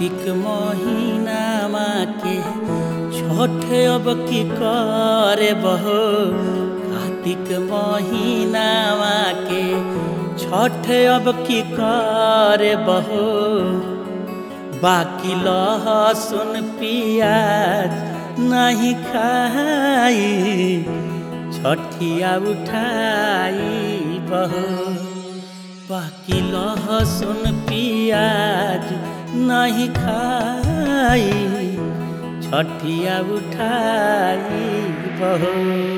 कार्तिक महीनामा के छठ अब की करे बहो कार्तिक महीनामा के छठ अब की करे बहो बाकी लहसुन पियाज नहीं खाई छठिया उठाई बहो बाकी लहसुन पियाज नहीं खाई छठिया उठाई बहो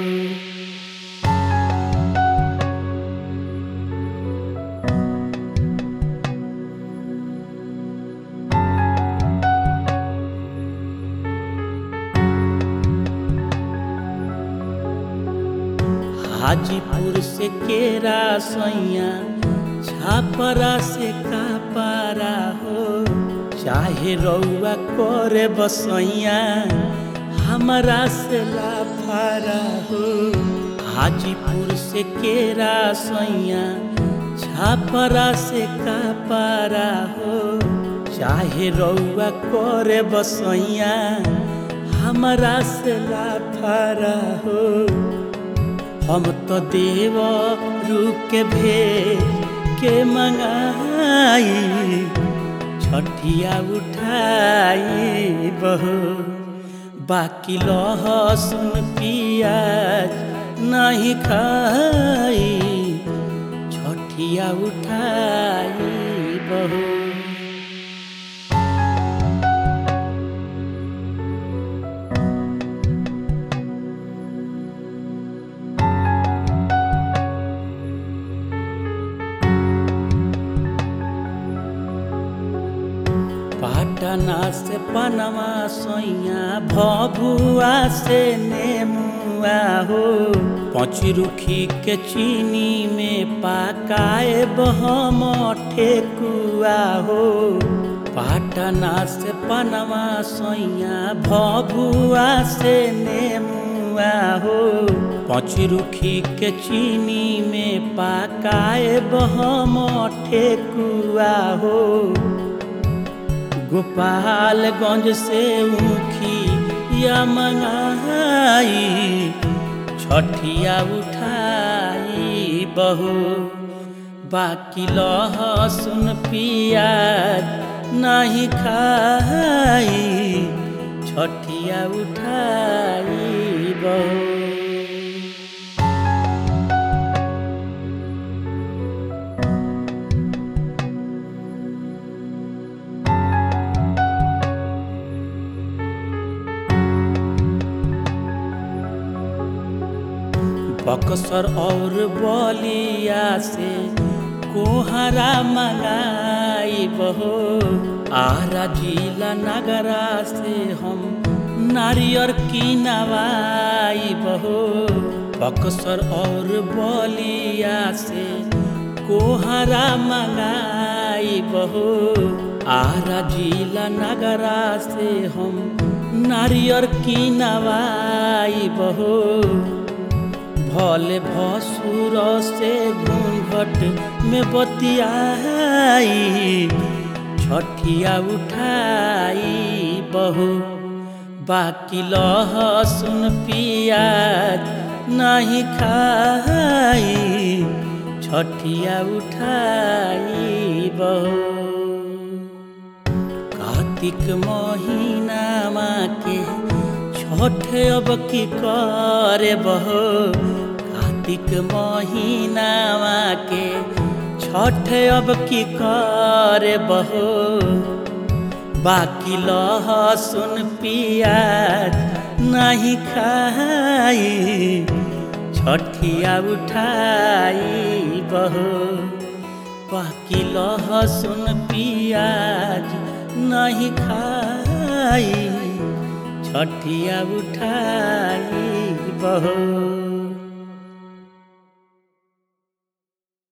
हाजीपुर से केरा सैया छापरा से कापारा हो चाहे रउआ करे बसैया हमारा से लाफारा हो हाजीपुर से केरा सैया छापरा से कापारा हो चाहे रउआ करे बसैया हमारा से लाफारा हो हम तो देव रूप के भेज के मंगाई छठिया उठाई बहो बाकी लहसुन पियाज नहीं खाई छठिया उठाई बहो पाटना से पनमा सोइया भभुआ से नेमुआ हो पचरुखी के चीनी में पकाए बहम ठेकुआ हो पाटना से पनमा सोइया भभुआ से नेमुआ हो पचरुखी के चीनी में पकाए बहम ठेकुआ हो गोपालगंज से ऊखी या मंगाई छठिया उठाई बहो बाकी लहसुन पियाज नहीं खाई छठिया उठाई बहो बक्सर और बलिया से कोहरा मंगाई बहो आरा जिला नगरा से हम नारियर की नवाई बहो बक्सर और बलिया से कोहरा मंगाई बहो आरा जिला नगरा से हम नारियर की नवाई बहो भले भसुर से घूंघट में बतियाई छठिया उठाई बहू बाकी लहसुन पियाज नहीं खाई छठिया उठाई बहू कार्तिक महीनामा के छठ अब की करे बहो कार्तिक महीनामा के छठ अब की करे बहो बाकी लहसुन पियाज नहीं खाई छठिया उठाई बहो बाकी लहसुन पियाज नहीं खाई छठिया उठाई बहो